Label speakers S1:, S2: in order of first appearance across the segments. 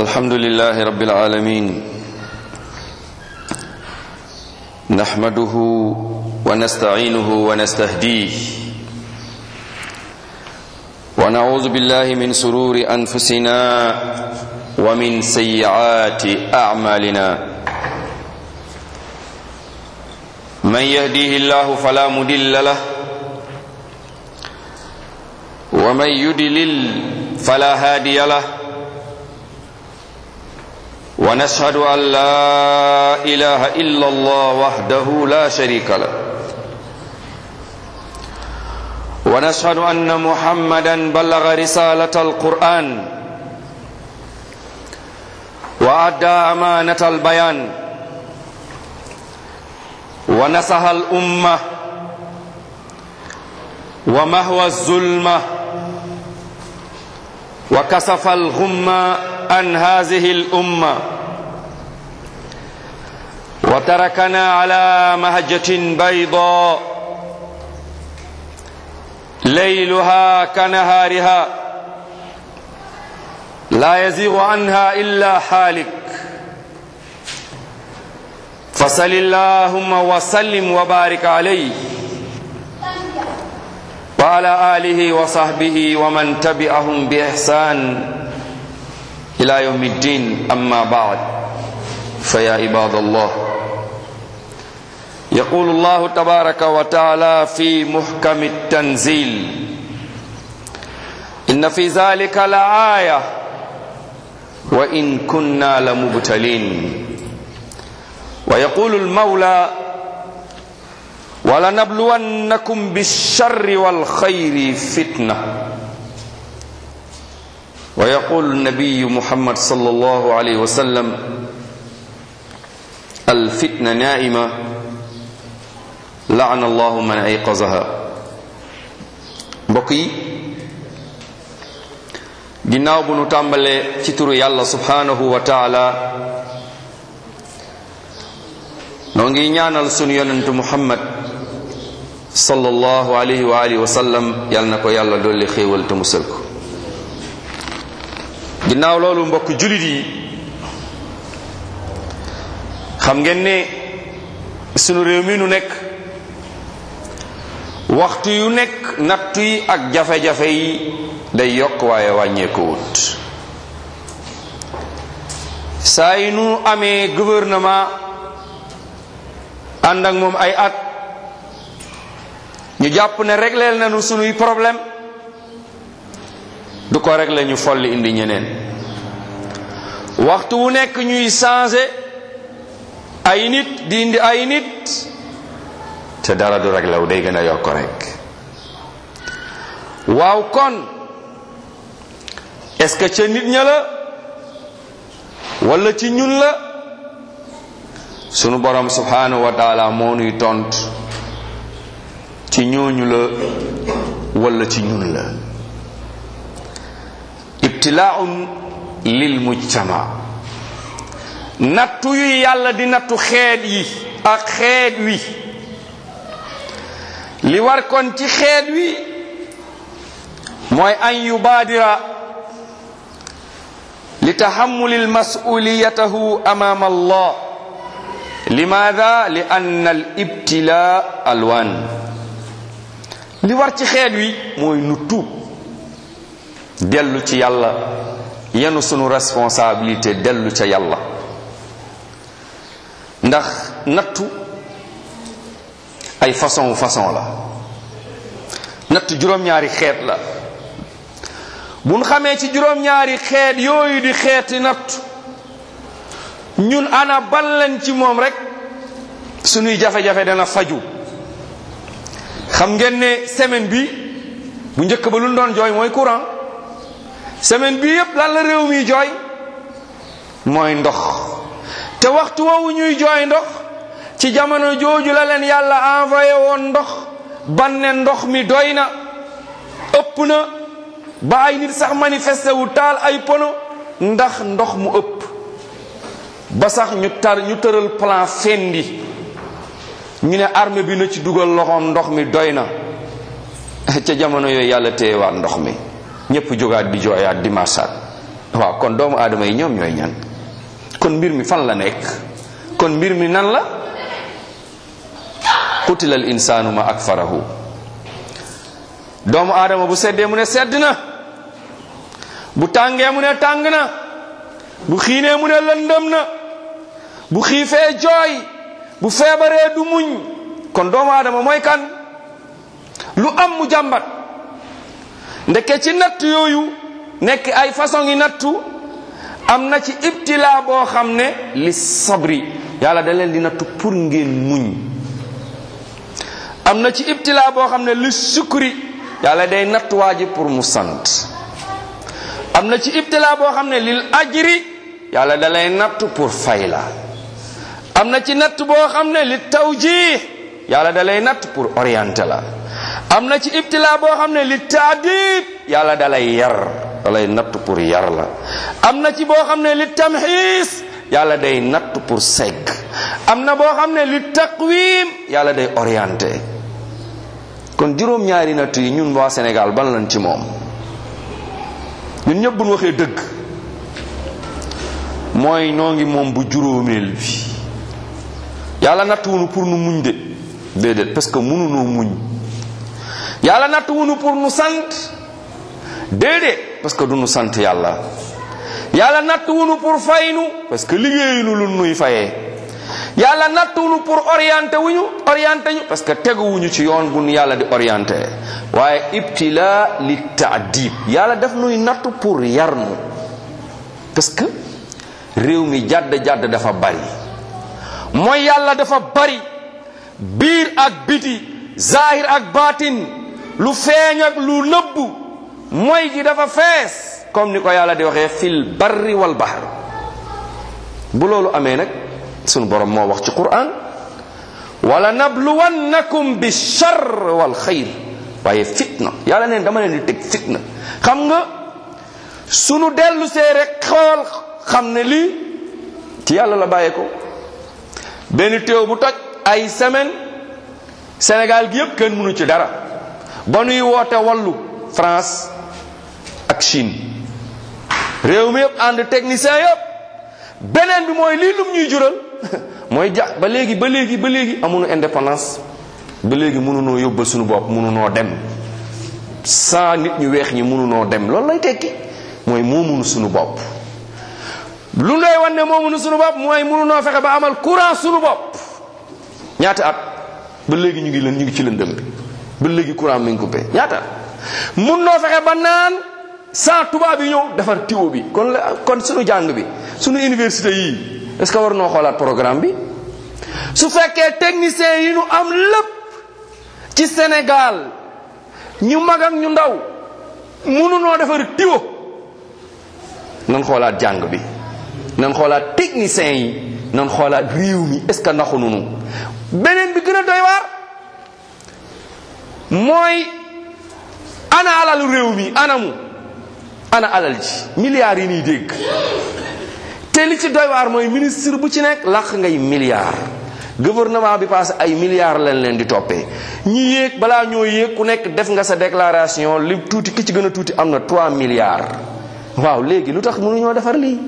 S1: الحمد لله رب العالمين نحمده ونستعينه ونستهديه ونعوذ بالله من سرور أنفسنا ومن سيئات أعمالنا من يهديه الله فلا مدل له ومن يدلل فلا هادي له ونشهد أن لا إله إلا الله وحده لا شريك له ونشهد أن محمدا بلغ رسالة القرآن وأدى أمانة البيان ونصح الأمة ومهوى الظلمة وكسف الغمة عن هذه الأمة وتركنا على مهجة بيضاء ليلها كنهارها لا يزيغ عنها إلا حالك فصل اللهم وسلم وبارك عليه وعلى آله وصحبه ومن تبعهم بإحسان إلى يوم الدين أما بعد فيا عباد الله يقول الله تبارك وتعالى في محكم التنزيل إن في ذلك لآية وإن كنا لمبتلين ويقول المولى ولنبلونكم بالشر والخير فتنة ويقول النبي محمد صلى الله عليه وسلم الفتنة نائمة لعن الله من أيقظها mbokk yi ginnaaw bu nu tàmbalee ci turu yàlla subhanahu wa taala noo ngi ñaanal sunu yonentu muhammad sallallahu alayhi wa alihi wa sallam yal na ko yàlla dolli xéewal te musal ko ginnaaw loolu mbokk julit yi xam ngeen ne sunu réew mi nu nekk waxtu yu nekk nattu yi ak jafe-jafe yi day yokk waaye wàññeeku wut saa yi nu amee gouvernement ànd ak moom ay at ñu jàpp ne régleel nañu sunuy problème du ko réglé ñu folli indi ñeneen waxtu wu nekk ñuy changé ay nit di indi ay nit te dara du réglé wu day gën a yokk rek waaw kon est-ce que ca nit ña la wala ci ñun la sunu borom subhanahu wa taala moo nuy tont ci ñooñu la wala ci ñun la ibtilaaun lil mujtama nattu yu yàlla di nattu xeet yi ak xeet wi li war kon ci xeet wi mooy an yubaadira li tahammuli masuliyatahu amaama allah limaada li anna al ibtilaa alwaan li war ci xeet wi mooy nu tuub dellu ci yàlla yenu sunu responsabilité dellu ca yàlla ndax nattu ay façon façon la nattu juróom-ñaari xeet la buñ xamee ci juróom-ñaari xeet yooyu di xeeti nattu ñun ana ban leen ci moom rek sunuy jafe-jafe dana faju xam ngeen ne semaine bi bu njëkk ba lu doon jooy mooy courant semaine bi yépp lan la réew mi jooy mooy ndox te waxtu woowu ñuy jooy ndox ci jamono jooju la leen yàlla envoyé woon ndox banne ndox mi doy na ëpp na ba ay nit sax manifesté wu taal ay pono ndax ndox mu ëpp ba sax ñu tar ñu tëral plan fendi ñu ne armée bi na ci dugal loxoom ndox mi doy na ca jamono yooyu yàlla téyewaat ndox mi ñépp jógaat di jooyaat di marsaat waaw kon doomu aadama yi ñoom ñooy ñan kon mbir mi fan la nekk kon mbir mi nan la qutila al insaanu ma akfarahu doomu aadama bu seddee mu ne sedd na bu tàngee mu ne tàng na bu xiinee mu ne lëndëm na bu xiifee jooy bu feebaree du muñ kon doomu aadama mooy kan lu am mu jàmbat ndeke ci natt yooyu nekk ay façon yi nattu am na ci ibtila boo xam ne li sabri yàlla da leen di nattu pour ngeen muñ am na ci ibtila boo xam ne li sukri yàlla day nattuwaa ji pour mu sant am na ci ibtila boo xam ne lil ajri yàlla da lay nattu pour fay la am na ci natt boo xam ne li tawjih yàlla da lay natt pour orienter la am na ci ibtila boo xam ne li taadib yàlla da lay yar da lay natt pour yar la am na ci boo xam ne li tamxiis yàlla day natt pour segg am na boo xam ne li taqwim yàlla day orienté kon juróom-ñaari natt yi ñun waa Sénégal ban lañ ci moom ñun ñëpp bu ñu waxee dëgg mooy noo ngi moom bu juróomeel bi yàlla nattuwunu pour nu muñ de déedéet parce que mënunoo muñ yàlla nattuwunu pour nu sant déedéet parce que du nu sant yàlla yàlla nattuwunu pour faynu parce que liggéeyunu lu nuy fayee yàlla nattuwunu pour orienté wuñu orienté ñu parce que teguwuñu ci yoon bu nu yàlla di orienté waaye ibtila li taadib yàlla def nuy nattu pour yar nu parce que réew mi jàdd jàdd dafa bari mooy yàlla dafa bari biir ak biti zahir ak baatin lu feeñ ak lu nëbbu mooy gi dafa fees comme ni ko yàlla di waxee fil barri wal bahr bu loolu amee nag sunu borom moo wax ci quran wala nabluwannakum bi char wal xayr waaye fitna yàlla neen dama leen di teg fitna xam nga sunu dellu see rek xool xam ne lii ci yàlla la bàyyee ko benn téew bu toj ay semaine Sénégal gi yëpp kenn mënu ci dara ba nuy woote wallu France ak Chine réew mi yëpp ànd technicien yëpp beneen bi mooy lii lum ñuy jural mooy ja ba léegi ba léegi ba léegi amuñu indépendance ba léegi mënunoo yóbbal suñu bopp mënunoo dem sans nit ñu weex ñi mënunoo dem loolu lay tekki mooy moomunu suñu bopp lu lay wan ne moomunu suñu bopp mooy mënunoo fexe ba amal courant suñu bopp ñaata at ba léegi ñu ngi leen ñu ngi ci lëndëm bi ba léegi courant mi ngi coupé ñaata at mun noo fexe ba naan sans tubaab yi ñëw defar tiwo bi kon la kon suñu jàng bi suñu université yii est-ce que war noo xoolaat programme bi su fekkee technicien yi ñu am lépp ci Sénégal ñu mag ak ñu ndaw mënunoo defar tiwo nan xoolaat jàng bi nan xoolaat technicien yi nan xoolaat réew mi est-ce que naxu nunu beneen bi gën a doy waar mooy ana alalu réew mi anamu ana alal ji milliards yi ñuy dégg te li ci doy waar mooy ministre bu ci nekk làq ngay milliards gouvernement bi passé ay milliards lañ leen di toppee ñi yéeg balaa ñoo yéeg ku nekk def nga sa déclaration li tuuti ki ci gën a tuuti am na 3 milliards waaw léegi lu tax mënuñoo defar lii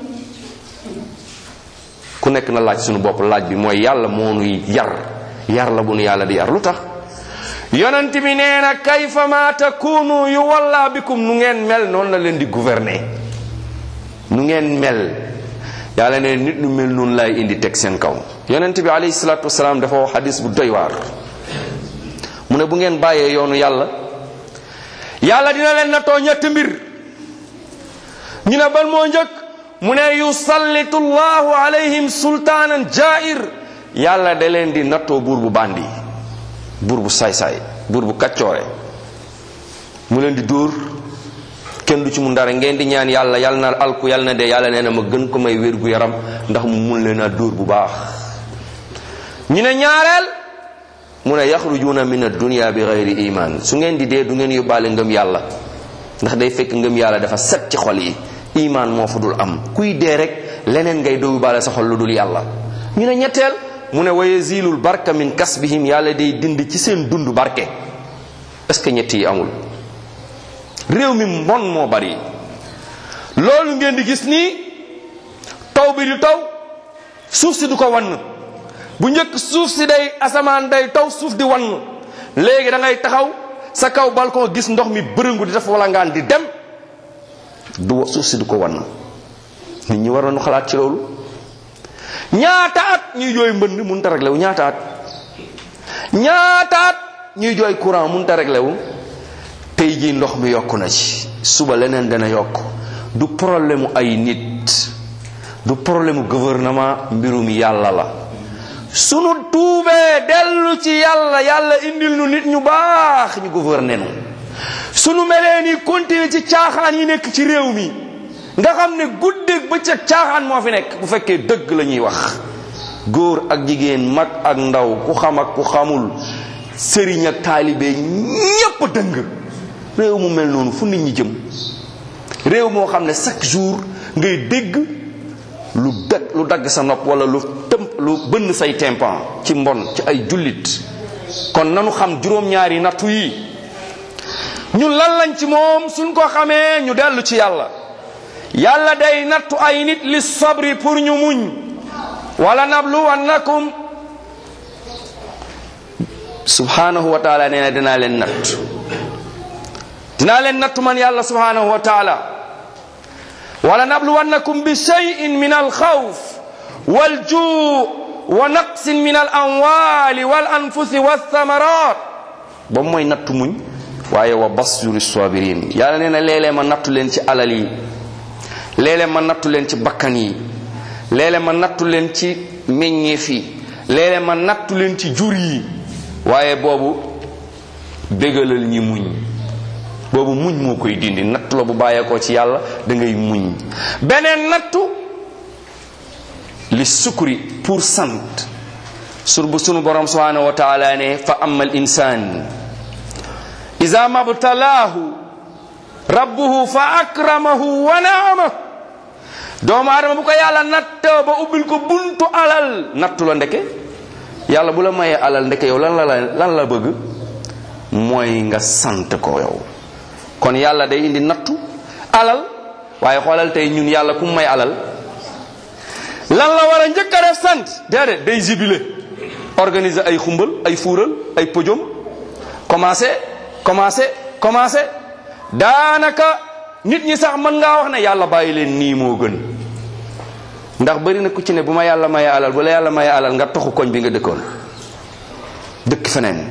S1: ku nekk na laaj suñu bopp laaj bi mooy yàlla moo nuy yar yar la bu nu yàlla di yar lu tax yonent bi nee na kayfa ma takunu yu walla bikum nu ngeen mel noonu la leen di gouverner nu ngeen mel yàlla ne nit nu mel noonu lay indi teg seen kaw yonent bi alayhi salaatu wasalaam dafa wax xadis bu doy waar mu ne bu ngeen bàyyee yoonu yàlla yàlla dina leen nattoo ñetti mbir ñu ne ban moo njëkk mu ne yusallitu llahu alayhim sultaanan jair yàlla da leen di nattoo buur bu bandi buur bu saay-saay buur bu kaccoore mu leen di dóor kenn du ci mun dara ngeen di ñaan yàlla yàlla na alku yàlla na dee yàlla nee na ma gën ko may wér gu yaram ndax mu mun leen a dóor bu baax ñu ne ñaareel mu ne yaxrujuuna min addunia bi gayri iman su ngeen di dee du ngeen yóbbaale ngëm yàlla ndax day fekk ngëm yàlla dafa set ci xol yi iman moo fa dul am kuy dee rek leneen ngay doo yóbbaale sa xol lu dul yàlla ñu ne ñetteel mu ne wa yazilul barka min kasbihim yàlla day dind ci seen dund barke est ce que ñett yi amul réew mi mbon moo bari loolu ngeen di gis nii taw bi di taw suuf si du ko wann bu njëkk suuf si day asamaan day taw suuf di wann léegi da ngay taxaw sa kaw balcon gis ndox mi bërëngu di def wala ngaan di dem du suuf si du ko wann nit ñi war nañu xalaat ci loolu ñaata at ñuy jooy mbënd mun ta réglé wu ñaata at ñaata at ñuy jooy courant mun ta réglé wu tey jii ndox mi yokku na ci suba leneen dana yokk du problème mu ay nit du problème mu gouvernement mbirum yàlla la sunu tuubee dellu ci yàlla yàlla indil nu nit ñu baax ñu gouverner nu sunu melee ni continuer ci caaxaan yi nekk ci réew mi nga xam ne guddeeg bëccëg caaxaan moo fi nekk bu fekkee dëgg la ñuy wax góor ak jigéen mag ak ndaw ku xam ak ku xamul sëriñ ak taalibe ñépp dëng réew mu mel noonu fu nit ñi jëm réew moo xam ne chaque jour ngay dégg lu dagg lu dagg sa nopp wala lu tëm lu bënn say tympan ci mbon ci ay jullit kon nanu xam juróom-ñaari nattu yi ñun lan lañ ci moom suñ ko xamee ñu dellu ci yàlla yàlla day nattu ay nit li sabri pour ñu muñ wala nabluwannakum subhanahu wa taala nee na dinaa leen natt dinaa leen nattu man yàlla subhanahu wa taala wala nabluwannakum bi cheyin min alxawf waljuu wa naqsin min al amwali wal anfusi walthamarat ba mooy nattu muñ waaye wa basjuri sabirin yàlla nee na léeg-léeg ma nattu leen ci alal yi léeg-léeg ma nattu leen ci bakkan yi léeg-léeg ma nattu leen ci meññeef yi léeg-léeg ma nattu leen ci jur yi waaye boobu bégalal ñi muñ boobu muñ moo koy dindi nattu la bu bàyyeekoo ci yàlla da ngay muñ beneen nattu li sukuri pour sant sur bu sunu borom subhanahu wa taala ne fa amma al insan ida mabtalaahu rabbuhu fa akramahu wa naama doomu aadama bu ko yàlla nattoo ba ubbil ko buntu alal nattu la ndeke yàlla bu la mayee alal ndeke yow lan la lan la bëgg mooy nga sant ko yow kon yàlla day indi nattu alal waaye xoolal tey ñun yàlla ku may alal lan la war a njëkk a def sant déedéet day jibile organiser ay xumbal ay fuural ay pojom commencé commencé commencé daanaka nit ñi sax mën ngaa wax ne yàlla bàyyi leen nii moo gën ndax bari na ku ci ne bu ma yàlla maye alal bu la yàlla maye alal nga toxu koñ bi nga dëkkoon dëkk feneen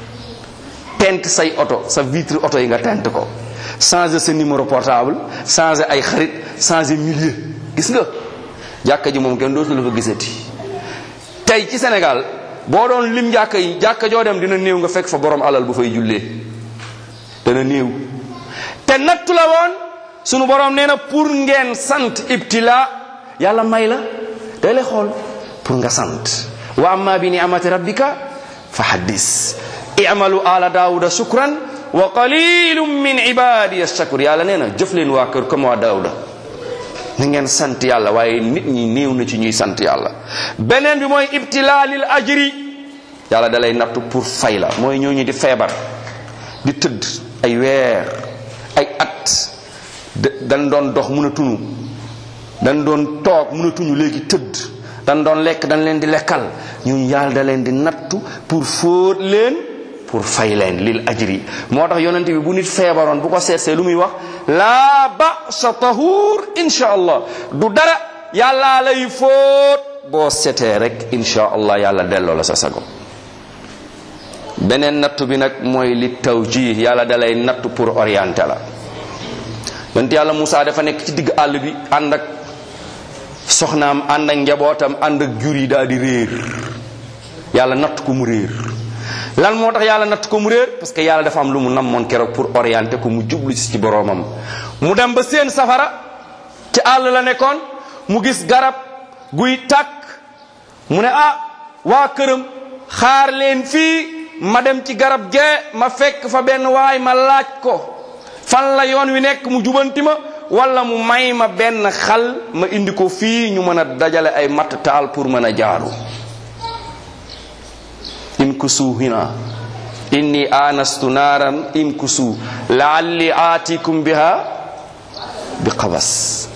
S1: tent say oto sa vitre oto yi nga tent ko changer sa numéro portable changer ay xarit changer milieu gis nga jàkka ji moom kenn dootu la fa gisati tey ci Sénégal boo doon lim jàkka yi jàkka joo dem dina néew nga fekk fa borom alal bu fay jullee dana néew te nattu la woon sunu borom nee na pour ngeen sant ibtila yàlla may la day lay xool pour nga sant wa amma bi ni'amati rabbika fa haddis i'malu ala daawuda shukran wa qalilum min ibadiya shakur yàlla nee na jëf leen waa kër comme waa daawuda na ngeen sant yàlla waaye nit ñi néew na ci ñuy sant yàlla beneen bi mooy ibtila lil ajri yàlla da lay nattu pour fay la mooy ñooñu di feebar di tëdd ay weer ay at dañ doon dox mun a tunu dañ doon toog mun a tuñu léegi tëdd dañ doon lekk dañ leen di lekkal ñun yàlla da leen di nattu pour fóot leen pour fay leen lil ajri moo tax yonent bi bu nit feebaroon bu ko seetsee lu muy wax laa ba'sa tahur insha allah du dara yàllaa lay fóot boo setee rek insha allah yàlla delloo la sa sago beneen nattu bi nag mooy li tawjih yàlla da lay nattu pour orienter la yonent yàlla Moussa dafa nekk ci digg àll bi ànd ak soxnaam ànd ak njabootam ànd ak jur yi daal di réer yàlla natt ko mu réer lan moo tax yàlla natt ko mu réer parce que yàlla dafa am lu mu namoon keroog pour orienter ko mu jublu ci boroomam mu dem ba seen safara ci àll la nekkoon mu gis garab guy tàkk mu ne ah waa këram xaar leen fii ma dem ci garab gee ma fekk fa benn waay ma laaj ko fan la yoon wi nekk mu jubanti ma wala mu may ma benn xal ma indi ko fii ñu mën a dajale ay matt taal pour mën a jaaru imkusu hina inni anastu naaran imkusu laalli aatikum biha bi qabas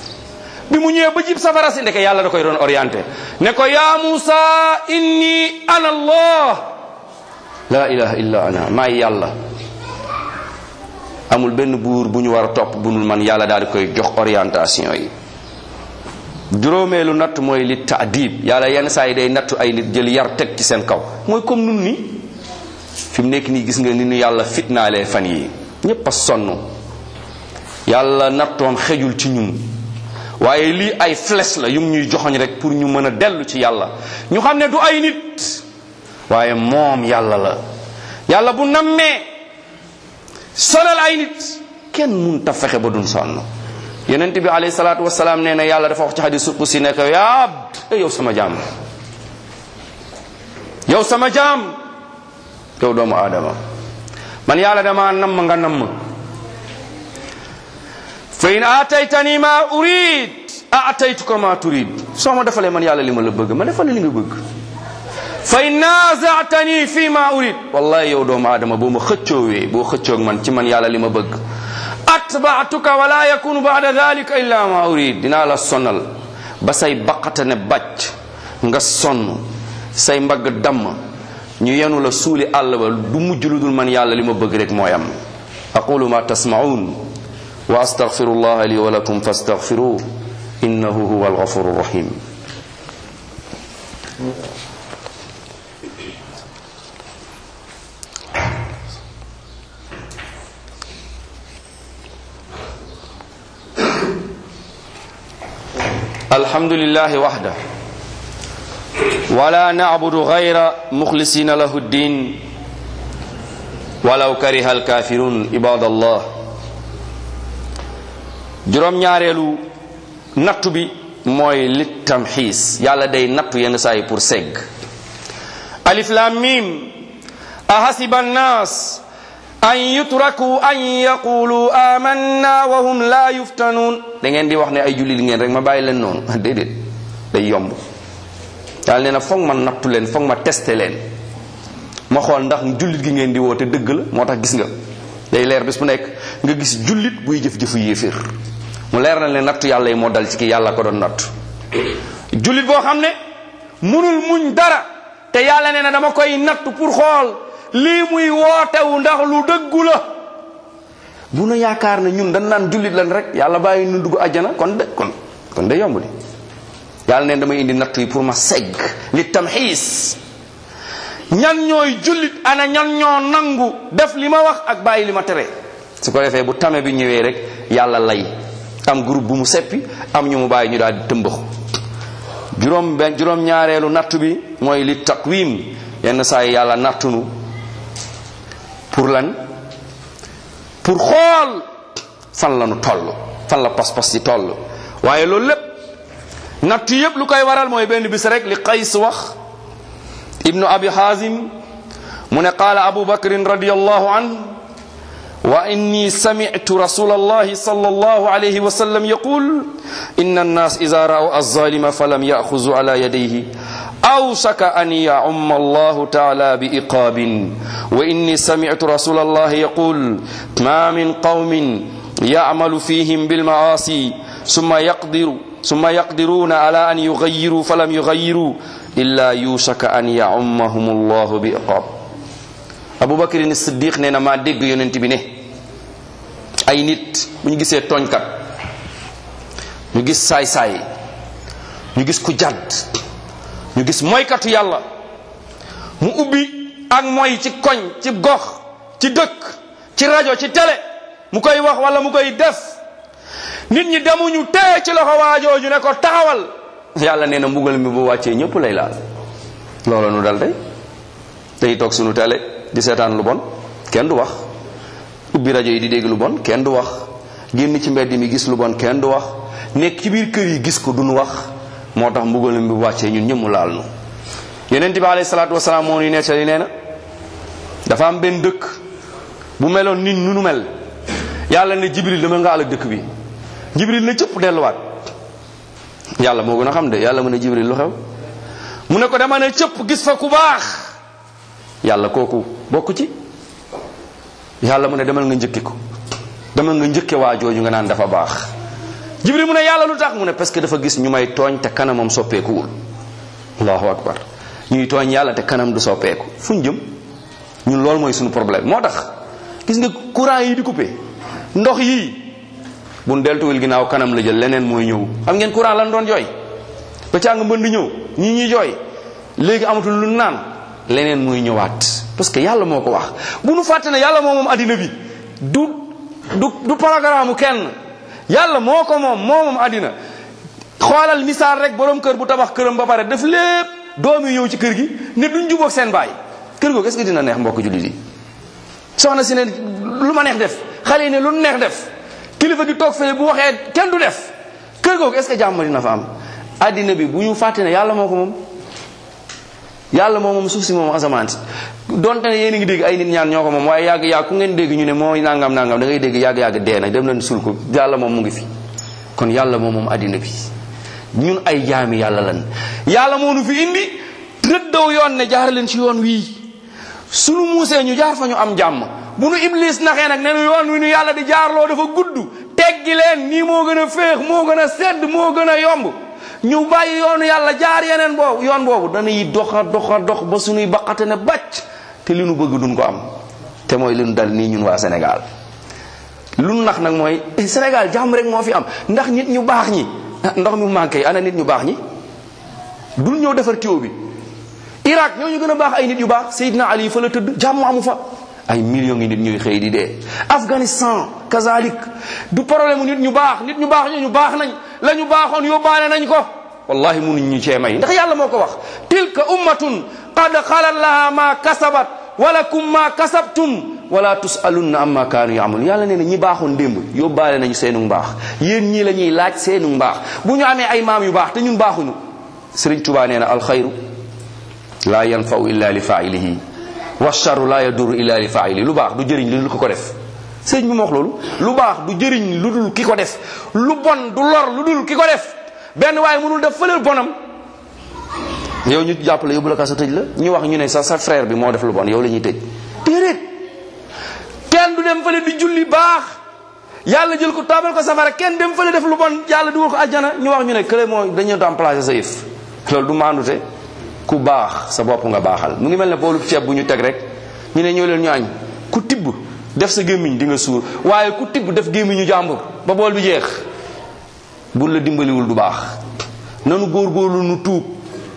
S1: bi mu ñëwee ba jib safara si ndeke yàlla da koy doon orienté ne ko yaa Musa inni ana allah la ilaha illa ana maay yàlla amul benn buur bu ñu war a topp bu dul man yàlla daal di koy jox orientation yi juróomeelu natt mooy li taadib yàlla yenn saa yi day nattu ay nit jël yar teg ci seen kaw mooy comme nun ni fi mu nekk nii gis nga ni nu yàlla fitnaalee fan yi ñépp a sonn yàlla nattoom xejul ci ñun waaye lii ay flèche la yum ñuy joxoñ rek pour ñu mën a dellu ci yàlla ñu xam ne du ay nit waaye moom yàlla la yàlla bu nammee sonal ay nit kenn mun ta fexe ba duñ sonn yonent bi alayhi salaatu wasalaam nee na yàlla dafa wax ci xadis qudsi ne ko yaa abd yow sama jaam yow sama jaam yow doomu aadama man yàlla dama namm nga namm fa in aataytani ma urid aataytuka ma turid soo ma defalee man yàlla li ma la bëgg ma defal li nga bëgg fa in naazatani fi ma urid wallahi yow doomu aadama boo ma xëccoowee boo xëccoog man ci man yàlla li ma bëgg atbaatuka wala yakunu baada dalika illa ma urid dinaa la sonal ba say baqata ne bàcc nga sonn say mbagg damm ñu yenu la suuli àll ba du mujj lu dul man yàlla li ma bëgg rek mooy am aqulu ma tasmaun wa astaghfiru llah li wa lakum fastaghfiruh innahu huwa alghafuru rahim الحمد لله وحده ولا نعبد غير مخلصين له الدين ولو كره الكافرون عباد الله juróom ñaareelu nattu bi mooy li tamxiis yàlla day nattu yenn saa yi pour segg alif lam mim ahasiba annas an yutraku an yaqulu amanna wa hum la yuftanuun da ngeen di wax ne ay jullit ngeen rek ma bàyyi leen noonu déedéet day yomb yàlla nee na foog ma nattu leen foog ma testé leen ma xool ndax jullit gi ngeen di woote dëgg la moo tax gis nga day leer bis bu nekk nga gis jullit buy jëf-jëfu yéeféer mu leer na leen nattu yàlla yi moo dal ci ki yàlla ko doon nattu jullit boo xam ne munul muñ dara te yàlla nee na dama koy nattu pour xool lii muy wootewu ndax lu dëggu la bu nu yaakaar ne ñun dañ naan jullit lan rek yàlla bàyyi nu dugg àjjana kon de kon kon de yomb di yàlla neen damay indi nattu yi pour ma segg li tamxiis ñan ñooy jullit ana ñan ñoo nangu def li ma wax ak bàyyi li ma tere su ko defee bu tame bi ñëwee rek yàlla lay am groupe bu mu seppi am ñu mu bàyyi ñu daal di tëmbaxu juróom benn juróom ñaareelu nattu bi mooy li taqwim yenn saa yi yàlla nattunu pour lan pour xool fan la nu toll fan la pas-pas yi toll waaye loolu lépp natt yépp lu koy waral mooy benn bis rek li qays wax ibnu abi hazim mu ne qaala abu bakrin radiallahu an wa inni sami'tu rasul allahi sal allahu alayhi wa sallam yaqul inna annas ida ra'u alzalima falam ya'khudhu ala yadayhi أوشك أن يعم الله تعالى بإقاب وإني سمعت رسول الله يقول ما من قوم يعمل فيهم بالمعاصي ثم يقدر ثم يقدرون على أن يغيروا فلم يغيروا إلا يوشك أن يعمهم الله بإقاب أبو بكر الصديق نينا ما دق يوننتي بي ay nit bu ñu gisee tooñkat ñu gis saay saay ñu gis ku jadd ñu gis moykatu yàlla mu ubbi ak moy ci koñ ci gox ci dëkk ci rajo ci télé mu koy wax wala mu koy def nit ñi demuñu tee ci loxo waajooju ne ko taxawal yàlla nee na mbugal mi bu wàccee ñëpp lay laal loolu nu dal tey tey toog sunu télé di seetaan lu bon kenn du wax ubbi rajo yi di dégg lu bon kenn du wax génn ci mbedd mi gis lu bon kenn du wax nekk ci biir kër yi gis ko duñu wax moo tax mbugalam bi wàccee ñun ñëpp mu laal nu yonent bi alayhi salaatu wasalaam moo ñuy nettali nee na dafa am benn dëkk bu meloon nit nu nu mel yàlla ne jibril dama nga àll dëkk bi jibril na cëpp delluwaat yàlla moo gën a xam de yàlla mu ne jibril lu xew mu ne ko dama ne cëpp gis fa ku baax yàlla kooku bokk ci yàlla mu ne demal nga njëkki ko demal nga njëkke waa jooju nga naan dafa baax jibril mu ne yàlla lu tax mu ne parce que dafa gis ñu may tooñ te kanamam soppeekuwul allahu akbar ñuy tooñ yàlla te kanam du soppeeku fu ñu jëm ñun loolu mooy suñu problème moo tax gis nga courant yi di coupé ndox yii buñ deltuwul ginnaaw kanam la jël leneen mooy ñëw xam ngeen courant lan doon jooy ba càng mbënd ñëw ñii ñuy jooy léegi amatul lu naan leneen mooy ñëwaat parce que yàlla moo ko wax bu nu fàtte ne yàlla moo moom addina bi du du du programme kenn yàlla moo ko moom moo moom addina xoolal misaal rek borom kër bu tabax këram ba pare def lépp doom yi ñëw ci kër gi ne duñ jubóog seen baay kër googu est-ce que dina neex mbokk jullit yi soxna si ne lu ma neex def xale yi ne lu neex def kilifa gi toog fële bu waxee kenn du def kër googu est-ce que jàmm dina fa am addina bi bu ñu fàtte ne yàlla moo ko moom yàlla moom moom suuf si moom asamaan si donte ne yéen a ngi dégg ay nit ñaan ñoo ko moom waaye yàgg yàgg ku ngeen dégg ñu ne mooy nangam nangam da ngay dégg yàgg yàgg dee na dem leen sul ko yàlla moom mu ngi fi kon yàlla moom moom addina bi ñun ay jaami yàlla lan yàlla moo nu fi indi rëddaw yoon ne jaar leen ci yoon wii sunu muusee ñu jaar fa ñu am jàmm bu nu iblis naxee nag ne nu yoon wi nu yàlla di jaarloo dafa gudd teggi leen nii moo gën a féex moo gën a sedd moo gën a yomb ñu bàyyi yoonu yàlla jaar yeneen boobu yoon boobu dañuy doxa doxa dox ba suñuy baqate ne bàcc te li nu bëgg duñ ko am te mooy li nu dal nii ñun waa Sénégal lu nu nax nag mooy Sénégal jàmm rek moo fi am ndax nit ñu baax ñi ndox mi manqué ana nit ñu baax ñi dul ñëw defar tuyau bi Irak ñoo ñu gën a baax ay nit yu baax Seydina Ali fa la tëdd jàmm amu fa ay millions ngi nit ñuy xëy di dee Afghanistan kazalik du problème nit ñu baax nit ñu baax ñu ñu baax nañ la ñu baaxoon yóbbaale nañ ko wallahi munuñ ñu cee may ndax yàlla moo ko wax tilka ummatun qad xalat laha ma kasabat walakum ma kasabtum wala tusalunna amma kaanu yaamul yàlla nee na ñi baaxoon démb yóbbaale nañu seenu mbaax yéen ñii la ñuy laaj seenu mbaax bu ñu amee ay maam yu baax te ñun baaxuñu Sëriñ Tuubaa nee na alxayru laa yanfau illa li failihi wa charru laa yaduru illa li faili lu baax du jëriñ lu dul ki ko def sëriñ bi ma wax loolu lu baax du jëriñ lu dul ki ko def lu bon du lor lu dul ki ko def benn waaye mënul def fëleel bonam yow ñu jàppale yóbbu la kaso tëj la ñu wax ñu ne sa sa frère bi moo def lu bon yow la ñuy tëj déedéet kenn du dem fële di julli baax yàlla jël ko taabal ko safara kenn dem fële def lu bon yàlla dugal ko ajjana ñu wax ñu ne kële moo dañu remplacer sa yëf loolu du maandute ku baax sa bopp nga baaxal mu ngi mel ne boolu ceeb bu ñu teg rek ñu ne ñëw leen ñu añ ku tibb def sa gémmiñ di nga suur waaye ku tibb def gémmiñu jàmbur ba bool bi jeex bu la dimbaliwul du baax nanu góorgóorlu nu tuub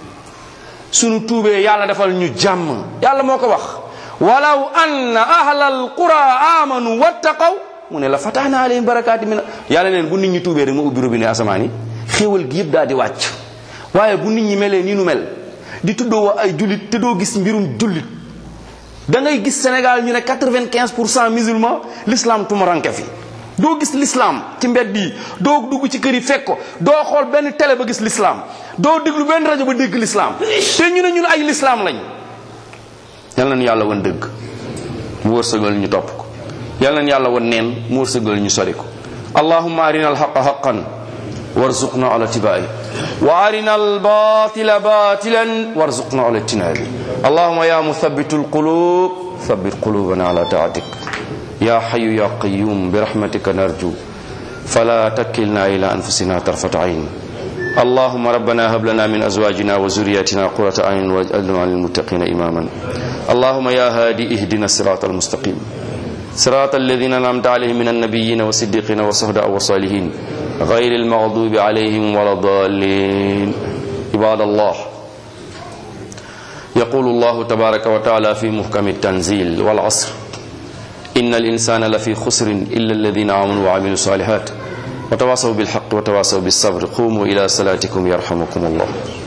S1: sunu tuubee yàlla defal ñu jàmm yàlla moo ko wax walaw anna ahlal qura amanu wattaqaw mu ne la fatahna alayhim barakaati min yàlla neen bu nit ñi tuubee rek ma ubbi robinet asamaan yi xéewal gi yëpp daal di wàcc waaye bu nit ñi melee nii nu mel di tuddoo ay jullit te doo gis mbirum jullit da ngay gis Sénégal ñu ne quatre-vingt-quinze pour cent musulman l'islam tumaranke fi doo gis l'islam ci mbedd yi doo dugg ci kër yi fekk ko doo xool benn télé ba gis l'islam doo déglu benn rajo ba dégg l'islam te ñu ne ñun ay l'islam lañ yal nañu yàlla wan dëgg mu wërsëgal ñu topp ko yal nañu yàlla wan neen mu wërsëgal ñu sori ko allahumma arina alhaqa haqan warzuqna ala tibai wa arina albatila batilan warzuqna ala tinabi allahumma ya muthabitu alqulub thabbit qulubana ala taatik يا حي يا قيوم برحمتك نرجو فلا تكلنا إلى أنفسنا طرفة عين اللهم ربنا هب لنا من أزواجنا وذرياتنا قرة أعين واجعلنا للمتقين إماما اللهم يا هادي اهدنا الصراط المستقيم صراط الذين أنعمت عليهم من النبيين والصديقين والصهداء والصالحين غير المغضوب عليهم ولا الضالين عباد الله يقول الله تبارك وتعالى في محكم التنزيل والعصر إن الإنسان لفي خسر إلا الذين آمنوا وعملوا الصالحات وتواصوا بالحق وتواصوا بالصبر قوموا إلى صلاتكم يرحمكم الله